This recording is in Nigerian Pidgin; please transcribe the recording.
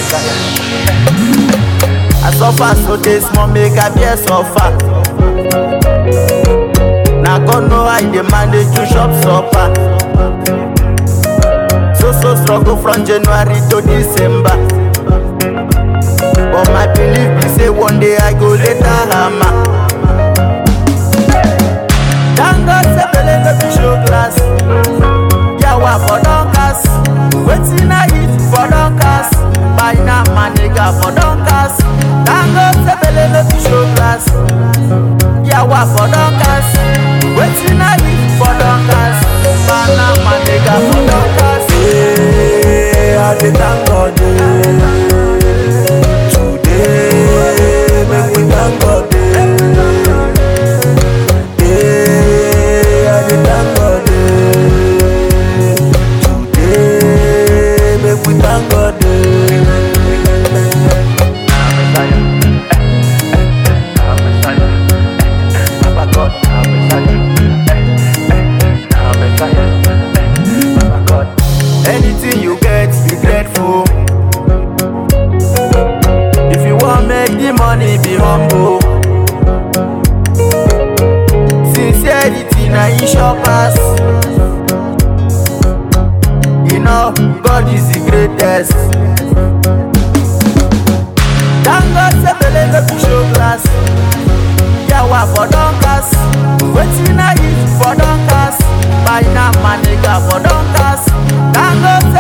I suffer so dey small make I bear suffer. Na God know I dey manage to chop supper. So so struggle from January to December. But my belief be say one day I go later hammer. Thank God say belle no be show class. Yawa for don cast. Wetin I eat for don cast. Buy na my nigga for don cast. Thank God say belle no be show class. Yawa for don cast. Wetin I eat for don cast. Buy na my nigga for don cast. Hey, I dey thank God eh. Today, make we thank God eh. Hey, I dey thank God eh. Today, make we thank God eh. Anything you get, be grateful. If you want make the money, be humble. Sincerity na e sure pass. You know, God is the greatest. Thank God say belle no be show class. Yawa for don cast. Wetin I eat for don cast. Buy na my nigga for don cast. Thank God say